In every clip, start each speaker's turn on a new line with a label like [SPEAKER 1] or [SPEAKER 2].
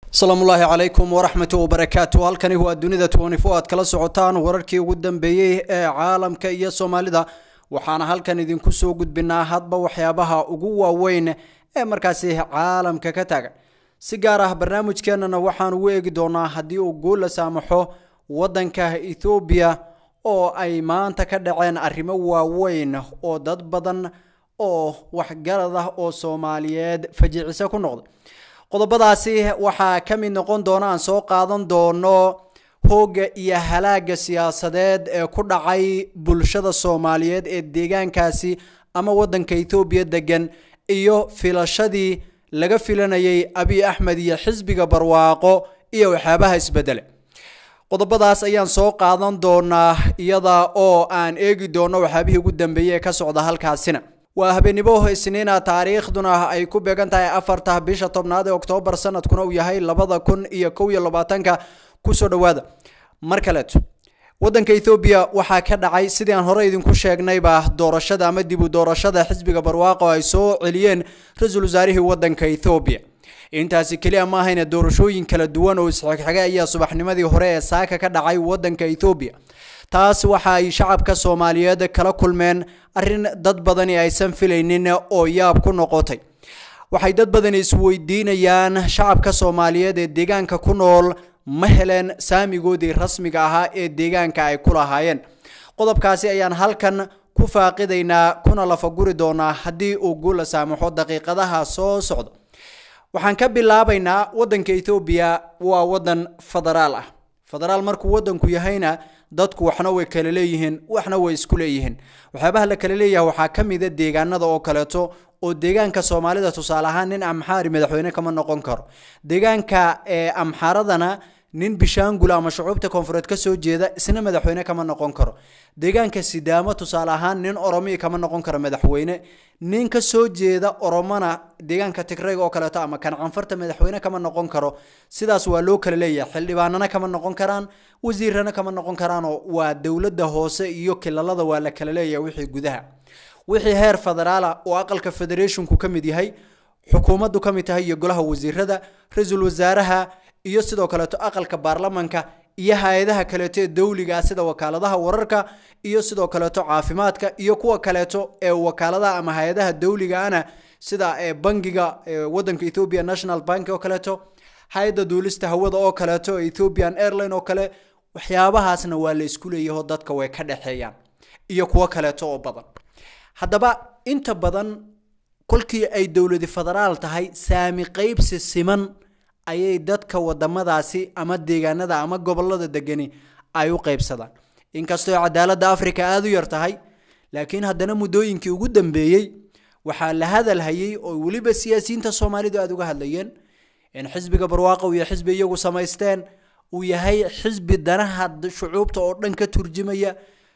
[SPEAKER 1] asalaamullaahi calaykum waraxmatu wabarakaatu halkani waa dunida twenty-four aad kala socotaan wararkii ugu dambeeyey ee caalamka iyo soomaalida waxaana halkan idinku soo gudbinaa hadba waxyaabaha ugu waaweyn ee markaasi caalamka ka taagan si gaar ah barnaamijkeenana waxaan ugu eegi doonaa haddii uu guul la saamaxo waddanka ethoobiya oo ay maanta ka dhaceen arrimo waaweyn oo dad badan oo waxgarad ah oo soomaaliyeed fajicise ku noqday qodobadaasi waxaa ka mid noqon doona aan soo qaadan doono hoogga iyo halaaga siyaasadeed ee ku dhacay bulshada soomaaliyeed ee deegaankaasi ama waddanka ethoobiya degan iyo filashadii laga filanayay abiy axmed iyo xisbiga barwaaqo iyo waxyaabaha isbedele qodobadaas ayaan soo qaadan doonaa iyada oo aan eegi doono waxyaabihii ugu dambeeyey ee ka socda halkaasina waa habeenimo isniina taariikhduna ay ku beegan tahay afarta bisha tobnaad ee oktoobar sanadkuna uu yahay labada kun iyo kow iyo labaatanka kusoo dhawaada mar kaleeto waddanka ethoobiya waxaa ka dhacay sidii aan hore idinku sheegnayba doorashada ama dib u doorashada xisbiga barwaaqo ay soo celiyeen ra-iisul wasaarihii waddanka ethoobiya intaasi keliya ma ahayna doorashooyin kala duwan oo isxigxiga ayaa subaxnimadii hore ee saaka ka dhacay waddanka ethoobiya taas waxa ay shacabka soomaaliyeed kala kulmeen arrin dad badani aysan filaynin oo yaab ku noqotay waxay dad badani isweydiinayaan shacabka soomaaliyeed ee deegaanka ku nool ma heleen saamigoodii rasmiga ahaa ee deegaanka ay ku lahaayeen qodobkaasi ayaan halkan ku faaqidaynaa kuna lafaguri doonaa haddii uu guul la saamaxo daqiiqadaha soo socda waxaan ka bilaabaynaa waddanka ethoobiya waa waddan federaal ah federaal markuu waddanku yahayna dadku waxna way kala leeyihiin waxna way isku leeyihiin waxyaabaha la kala leeyahay waxaa ka mida deegaanada oo kaleeto oo deegaanka soomaalida tusaale ahaan nin amxaari madaxweyne kama noqon karo deegaanka amxaaradana nin bishaangul ama shucuubta koonfureed ka soo jeeda isna madaxweyne kama noqon karo deegaanka sidaamo tusaale ahaan nin oromiya kama noqon karo madaxweyne nin ka soo jeeda oromona deegaanka tigrayga oo kaleeto ama kan canfarta madaxweyne kama noqon karo sidaas waa loo kala leeyahay xildhibaanana kama noqon karaan wasiirana kama noqon karaanoo waa dowladda hoose iyo kilalada waa la kala leeyahay wixii gudaha wixii heer federaala oo aqalka federationku ka mid yahay xukuumaddu ka mid tahay iyo golaha wasiirada ra-iisul wasaaraha iyo sidoo kaleeto aqalka baarlamanka iyo hay-adaha kaleeto ee dowliga sida wakaaladaha wararka iyo sidoo kaleeto caafimaadka iyo kuwa kaleeto ee wakaaladaha ama hay-adaha dowligaana sida bangiga wadanka ethiopia national bank oo kaleeto hay-adda duulista hawada oo kaleeto ethiopian airline oo kale waxyaabahaasna waa la isku leeyaho dadka way ka dhexeeyaan iyo kuwo kaleeto oo badan haddaba inta badan kolkii ay dowladi federaal tahay saami qeybsi siman ayay dadka wadamadaasi ama deegaanada ama gobolada degani ay u qeybsadaan inkastoo cadaaladda africa aada u yar tahay laakiin haddana muddooyinkii ugu dambeeyey waxaa la hadal hayay oo weliba siyaasiyiinta soomaalidu aada uga hadlayeen in xisbiga barwaaqo iyo xisbi iyagu samaysteen uu yahay xisbi danaha shucuubta oo dhan ka turjimaya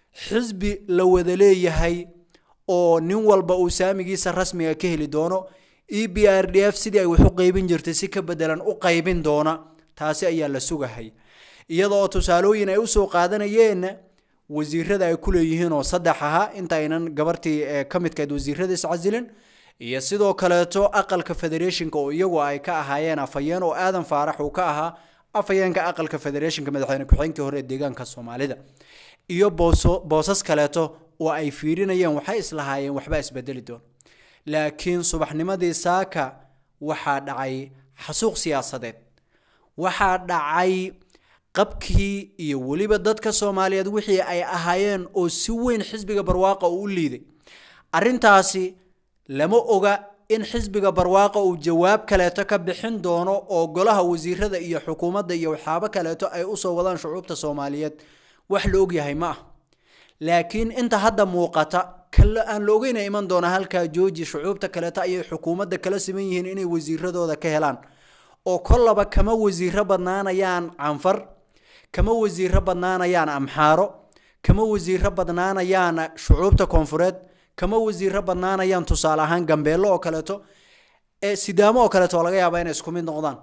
[SPEAKER 1] xisbi la wada leeyahay oo nin walba uu saamigiisa rasmiga ka heli doono e b r d f sidii ay wax u qeybin jirtay si ka bedelan u qaybin doona taasi ayaa la sugahay iyada oo tusaalooyin ay usoo qaadanayeen wasiirada ay ku leeyihiin oo saddex ahaa inta aynan gabartii ka midkayd wasiirada iscasilin iyo sidoo kaleeto aqalka federationka oo iyagu ay ka ahaayeen afhayeen oo aadan faarax uu ka ahaa afhayeenka aqalka federationka madaxweyne ku-xigeenkii hore ee deegaanka soomaalida iyo booso boosas kaleeto oo ay fiirinayeen waxay islahaayeen waxbaa isbedeli doon laakiin subaxnimadii saaka waxaa dhacay xasuuq siyaasadeed waxaa dhacay qabkii iyo weliba dadka soomaaliyeed wixii ay ahaayeen oo si weyn xisbiga barwaaqa uu u liiday arrintaasi lama oga in xisbiga barwaaqa uu jawaab kaleeto ka bixin doono oo golaha wasiirada iyo xukuumadda iyo waxyaabo kaleeto ay usoo wadaan shucuubta soomaaliyeed wax la ogyahay ma ah laakiin inta hadda muuqata aan la ogeyna iman doona halkaa jooji shucuubta kaleeto ayay xukuumadda kala siman yihiin inay wasiiradooda ka helaan oo kollaba kama wasiiro badnaanayaan canfar kama wasiiro badnaanayaan amxaaro kama wasiiro badnaanayaan shucuubta koonfureed kama wasiiro badnaanayaan tusaale ahaan gambeello oo kaleeto ee sidaamo oo kaleeto oo laga yaaba inay isku mid noqdaan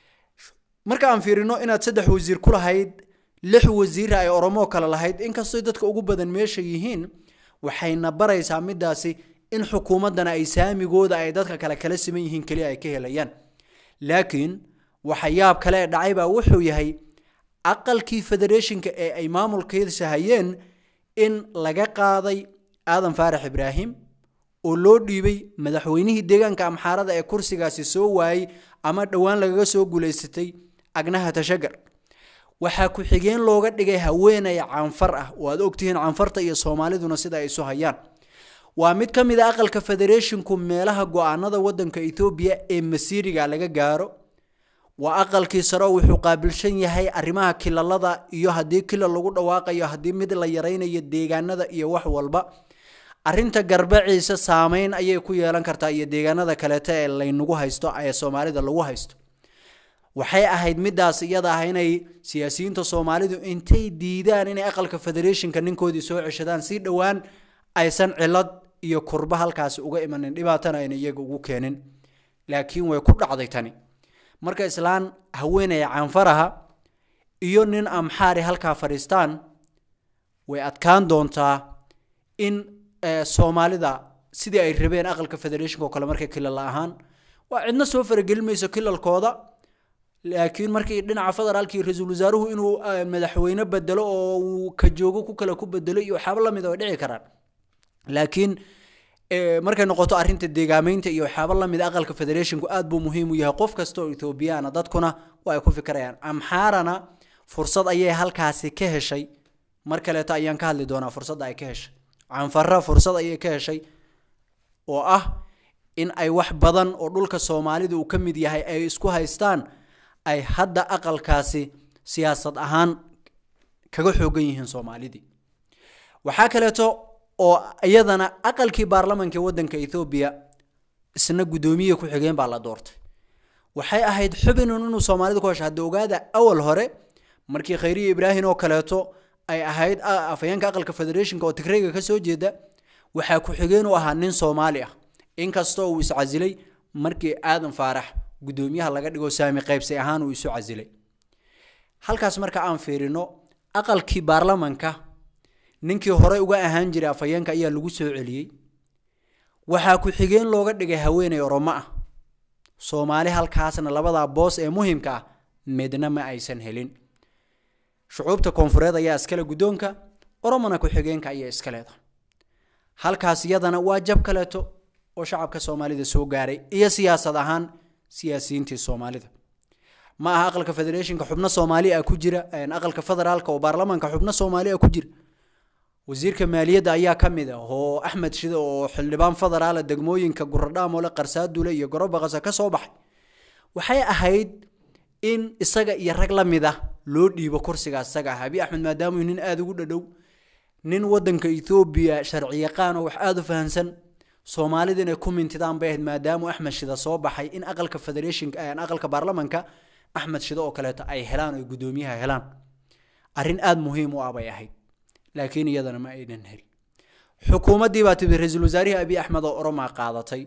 [SPEAKER 1] marka aan fiirino inaad saddex wasiir ku lahayd lix wasiira ay oromoo kale lahayd inkastoo dadka ugu badan meesha yihiin waxayna baraysaa midaasi in xukuumaddana ay saamigooda ay dadka kale kala siman yihiin keliya ay ka helayaan laakiin waxa yaab kale ee dhacay baa wuxuu yahay aqalkii federationka ee ay maamulkiisa hayeen in laga qaaday aadan faarax ibraahim oo loo dhiibay madaxweynihii deegaanka amxaarada ee kursigaasi soo waayey ama dhowaan lagaga soo guulaysatay agnaha tashagar waxaa ku-xigeen looga dhigay haweeney canfar ah oo aad ogtihiin canfarta iyo soomaaliduna sida ay isu hayaan waa mid ka mid a aqalka federashinku meelaha go-aanada wadanka ethoobiya ee masiiriga laga gaaro waa aqalkii sare wuxuu qaabilsan yahay arrimaha kilalada iyo haddii kilal lagu dhawaaqayo haddii mid la yaraynayo deegaanada iyo wax walba arinta garbaciisa saameyn ayay ku yeelan kartaa iyo deegaanada kaleeta ee laynagu haysto ee soomaalida lagu haysto waxay ahayd midaas iyada ah inay siyaasiyiinta soomaalidu intay diidaan inay aqalka federationka ninkoodii soo ceshadaan si dhowaan aysan cilad iyo kurba halkaasi uga imanin dhibaatana ayna iyaga ugu keenin laakiin way ku dhacday tani marka islaan haweenaya canfaraha iyo nin amxaari halkaa fadhiistaan way adkaan doontaa in soomaalida sidii ay rabeen aqalka federationka oo kale markay kilal ahaan waa cidna soo faragelin mayso kilalkooda laakiin markii dhinaca federaalka iyo ra-iisul wasaaruhu inuu madaxweyne bedelo oo uu ka joogo ku kale ku bedelo iyo waxyaaba lamid way dhici karaan laakiin markay noqoto arrinta deegaameynta iyo waxyaaba lamid aqalka federationku aad buu muhiim u yahay qof kasta oo ethoobiyaana dadkuna waa ay ku fikirayaan amxaarana fursad ayay halkaasi ka heshay mar kaleeto ayaan ka hadli doonaa fursadda ay ka heshay canfara fursad ayay ka heshay oo ah in ay wax badan oo dhulka soomaalida uu ka mid yahay ay isku haystaan ay hadda aqalkaasi siyaasad ahaan kaga xoogan yihiin soomaalidii waxaa kaleeto oo iyadana aqalkii baarlamanka wadanka ethoobiya isna guddoomiye ku-xigeen baa la doortay waxay ahayd xubinun inuu soomaalida ku hesho hadda ogaada awal hore markii khayriya ibraahim oo kaleeto ay ahayd afayeenka aqalka federationka oo tigrayga ka soo jeeda waxaa ku-xigeen u ahaa nin soomaali ah inkastoo uu iscasilay markii aadan faarax guddoomiyaha laga dhigo saami qaybsi ahaan uu isu casilay halkaas marka aan fiirino aqalkii baarlamanka ninkii hore uga ahaan jiray afayeenka ayaa lagu soo celiyey waxaa ku-xigeen looga dhigay haweeney oromo ah soomaali halkaasna labadaa boos ee muhimka ah midna ma aysan helin shucuubta koonfureed ayaa iskale guddoonka oromona ku-xigeenka ayaa iska leedahay halkaas iyadana waa jab kaleeto oo shacabka soomaalida soo gaaray iyo siyaasad ahaan siyaasiyiintii soomaalida ma aha aqalka federationka xubno soomaali ah ku jira aqalka federaalka oo baarlamaanka xubno soomaali ah ku jira wasiirka maaliyadda ayaa ka mid ah oo axmed shide oo xildhibaan federaala degmooyinka guradhaamole qarsaadule iyo gorobaqasa ka soo baxay waxay ahayd in isaga iyo rag la mid ah loo dhiibo kursiga isaga ah abi axmed maadaamuu nin aada ugu dhadhow nin wadanka ethoobiya sharci yaqaan oo wax aada u fahansan soomaalida inay ku mintidaan bay ahayd maadaamuu axmed shida soo baxay in aqalka federationka aqalka baarlamanka axmed shide oo kaleeto ay helaan oo guddoomiyaha helaan arrin aada muhiim u ah bay ahayd laakiin iyadana ma aynan helin xukuumaddii baa tibid ra-iisul wasaarihii abi axmed oo oromaa qaadatay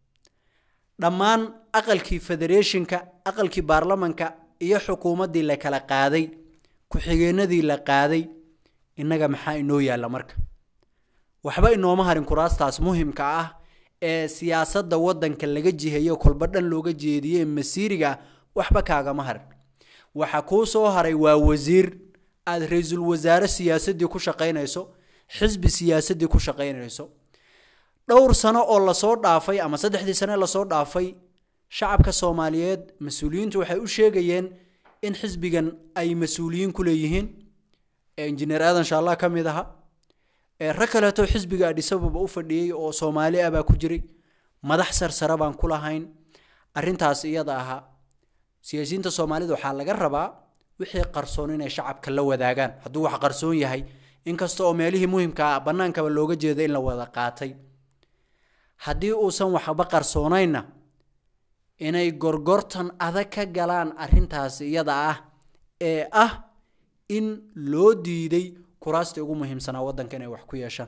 [SPEAKER 1] dhammaan aqalkii federationka aqalkii baarlamanka iyo xukuumaddii la kala qaaday ku-xigeenadii la qaaday innaga maxaa inoo yaalla marka waxba inooma harin kuraastaas muhimka ah ee siyaasadda waddanka laga jihayo kolba dhan looga jeediyey masiiriga ah waxba kaagama harin waxa kuu soo haray waa wasiir aada ra-iisul wasaare siyaasaddii ku shaqaynayso xisbi siyaasaddii ku shaqaynayso dhowr sano oo lasoo dhaafay ama saddexdii sane lasoo dhaafay shacabka soomaaliyeed mas-uuliyiintu waxay u sheegayeen in xisbigan ay mas-uuliyiin ku leeyihiin ee injineer aadan shaalla ka mid aha ee rag kaleeto xisbiga adhisababa u fadhiyey oo soomaali ah baa ku jiray madax sarsare baan ku lahayn arrintaas iyada ahaa siyaasiyiinta soomaalida waxaa laga rabaa wixii qarsoon inay shacabka la wadaagaan hadduu wax qarsoon yahay inkasta oo meelihii muhimka ah bannaankaba looga jeeda in la wada qaatay haddii uusan waxba qarsoonaynna inay gorgortan adag ka galaan arrintaas iyada ah ee ah in loo diiday kuraastii ugu muhiimsanaa waddanka inay wax ku yeeshaan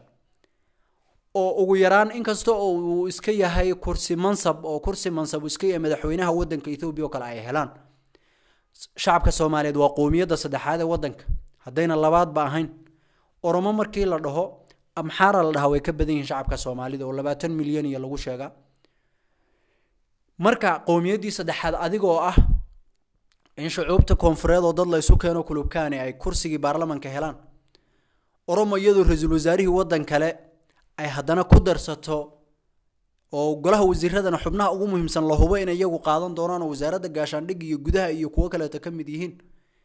[SPEAKER 1] oo ugu yaraan inkasta oo uu iska yahay kursi mansab oo kursi mansab uu iska yahay madaxweynaha waddanka ethoobiya oo kale ay helaan shacabka soomaaliyeed waa qowmiyadda saddexaad ee waddanka haddayna labaadba ahayn oromo markii la dhaho amxaara la dhahaa way ka badan yihiin shacabka soomaalida oo labaatan milyan iyo lagu sheegaa marka qowmiyaddii saddexaad adigoo ah in shucuubta koonfureed oo dad la isu keeno kulubkaani ay kursigii baarlamanka helaan oromo iyadoo ra-iisul wasaarihii waddan kale ay haddana ku darsato oo golaha wasiiradana xubnaha ugu muhiimsan la hubo inay iyagu qaadan doonaan oo wasaaradda gaashaandhigga iyo gudaha iyo kuwo kaleeto ka mid yihiin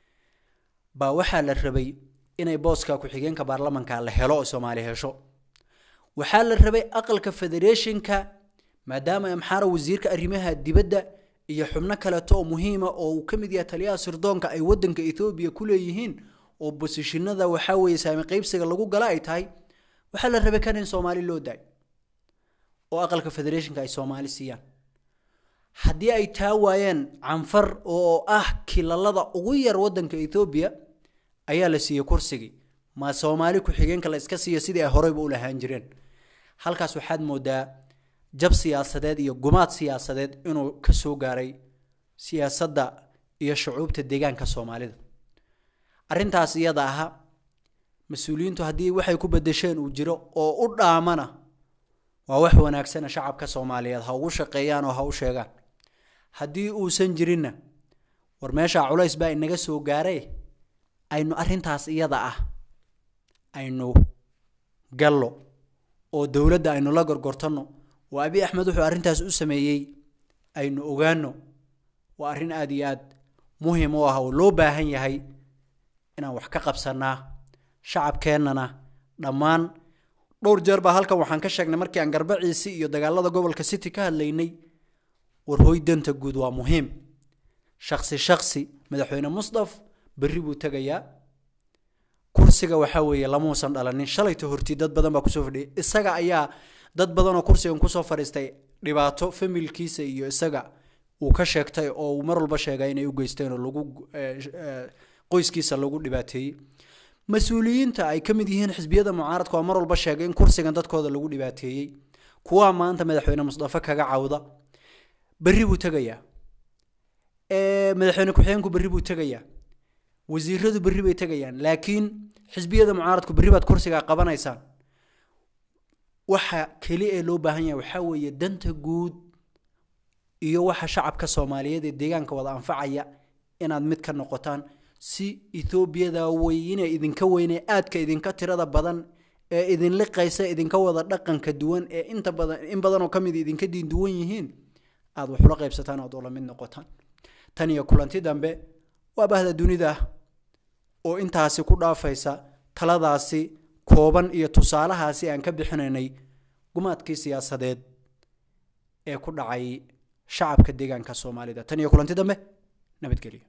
[SPEAKER 1] baa waxaa la rabay inay booska ku-xigeenka baarlamanka la helo oo soomaali hesho waxaa la rabay aqalka federeeshinka maadaama amxaara wasiirka arrimaha dibadda iyo xubno kaleeto oo muhiima oo uu ka mid yahay taliyaha sirdoonka ay wadanka ethoobiya ku leeyihiin oo bosishinada waxaa weeye saami qaybsiga lagu gala ay tahay waxaa la rabay kan in soomaali loo daayo oo aqalka federeeshinka ay soomaali siiyaan haddii ay taa waayeen canfar oo ah kilalada ugu yar wadanka ethoobiya ayaa la siiyey kursigii ma soomaali ku-xigeenka la iska siiya sidii ay horeyba u lahaan jireen halkaas waxaad moodaa jab siyaasadeed iyo gumaad siyaasadeed inuu ka soo gaaray siyaasadda iyo shucuubta deegaanka soomaalida arrintaas iyada aha mas-uuliyiintu haddii waxay ku bedesheen uu jiro oo u dhaamana waa wax wanaagsana shacabka soomaaliyeed ha ugu shaqeeyaan oo ha u sheegaan haddii uusan jirinna war meeshaa culays baa inaga soo gaaree aynu arrintaas iyada ah aynu gallo oo dowladda aynu la gorgortanno oo abi axmed wuxuu arrintaas u sameeyey aynu ogaano waa arrin aada iyo aad muhiim u ah oo loo baahan yahay inaan wax ka qabsanaa shacabkeennana dhammaan dhowr jeer baa halkan waxaan ka sheegnay markii aan garbaciisi iyo dagaalada gobolka city ka hadlaynay war hoy danta guud waa muhiim shaksi shaksi madaxweyne musdaf berri buu tegayaa kursiga waxaa weeye lamuusan dhalanin shalayta horti dad badan baa kusoo fadhiyay isaga ayaa dad badan oo kursigan kusoo fadhiistay dhibaato familkiisa iyo isaga uu ka sheegtay oo uu mar walba sheegay inay u geysteen oo lagu qoyskiisa lagu dhibaateeyey mas-uuliyiinta ay ka mid yihiin xisbiyada mucaaradka waa mar walba sheegay in kursigan dadkooda lagu dhibaateeyey kuwaa maanta madaxweyne musdafe kaga cawda berri buu tegayaa madaxweyne ku-xigeenku berri buu tegayaa wasiiradu berri bay tegayaan laakiin xisbiyada mucaaradku berri baad kursigaa qabanaysaan waxa keli ee loo baahan yahay waxaa weeye danta guud iyo waxa shacabka soomaaliyeed ee deegaanka wada anfacaya inaad mid ka noqotaan si etoobiyada weyne idinka weyne aadka idinka tirada badan ee idin liqaysa idinka wada dhaqanka duwan ee inta badan in badan oo kamid idinka diin duwan yihiin aad waxula qaybsataan oad ula mid noqotaan tan iyo kulanti dambe waa bahda dunida oo intaasi ku dhaafaysa taladaasi kooban iyo tusaalahaasi aan ka bixinaynay gumaadkii siyaasadeed ee ku dhacay shacabka deegaanka soomaalida tan iyo kulanti dambe nabadgelyo